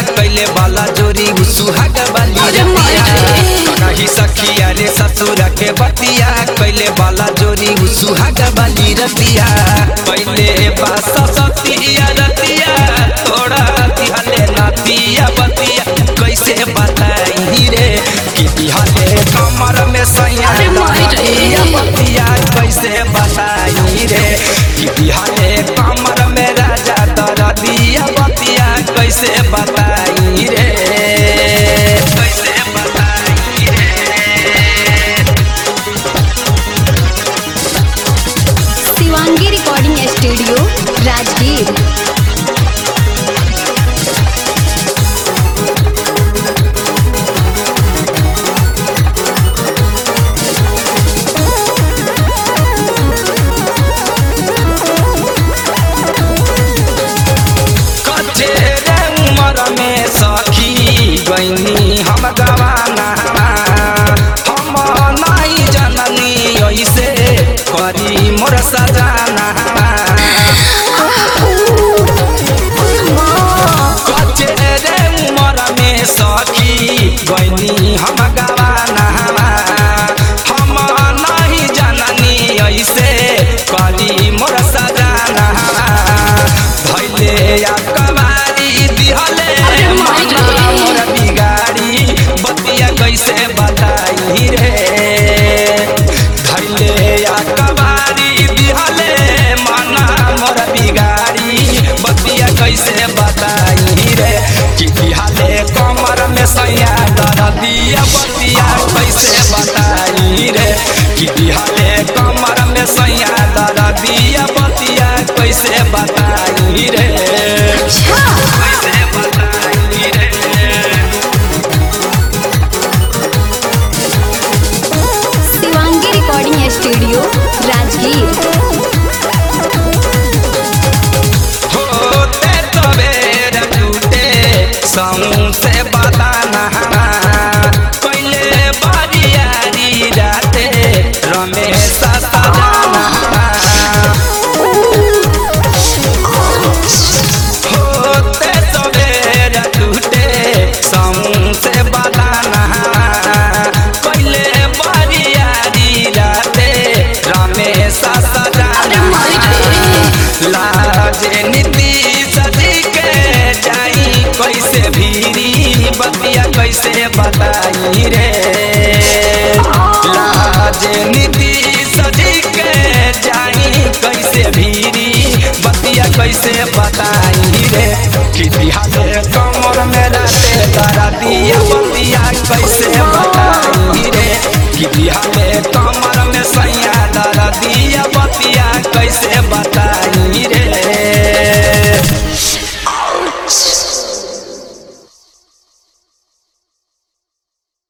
कैले बाला जोरी सुहाग वाली अरे माई रतिया रे। कही सखिया रे ससुर के बतिया कैले बाला जोरी सुहाग वाली रतिया पहले बास सतिया रतिया थोड़ा दिहले नातिया बतिया कैसे बताई रे कि दिहले कमर में सैया अरे माई रे। रतिया बतिया कैसे बताई रे कि दिहले कमर में राजा दरदिया बतिया कैसे बताई रे कैसे बताई रे शिवांगी रिकॉर्डिंग स्टूडियो राजगीर कच्चे रे उमर में सखी गईनी हम गवाना हम नहीं जननी ऐसे करी मोर सजाना कच्चे रे उमर में सखी गईनी हम गवाना हम नहीं जननी ऐसे करी मोर सजाना धैले या कवारी दिहले अरे माई रे। मामा मोर बिगाड़ी बतिया कैसे बताई रे धैले या कवारी दिहले माना मोर बिगाड़ी बतिया कैसे बताई रे कि दिहले कमर में सैया दरदिया बतिया कैसे बताई रे कि दिहले कमर में सैया दरदिया बतिया कैसे बताई रे कैसे बताई रे शिवांगी रिकॉर्डिंग स्टूडियो राजगीर होते तबेर टूटे समूह से बताना पहले बारियारी राते रमेश सजाना होते तबेर टूटे समूह से बताना पहले बारियारी राते रमेश सजाना लाजे नीति सजी के जाई कैसे भीरी बतिया कैसे बताई रे लाजे नीति सजी के जाई कैसे भीरी बतिया कैसे बताई रे कि दिहाले कमर में रहते तारा दिया बतिया कैसे बताई रे कि दिहाले कमर में सैया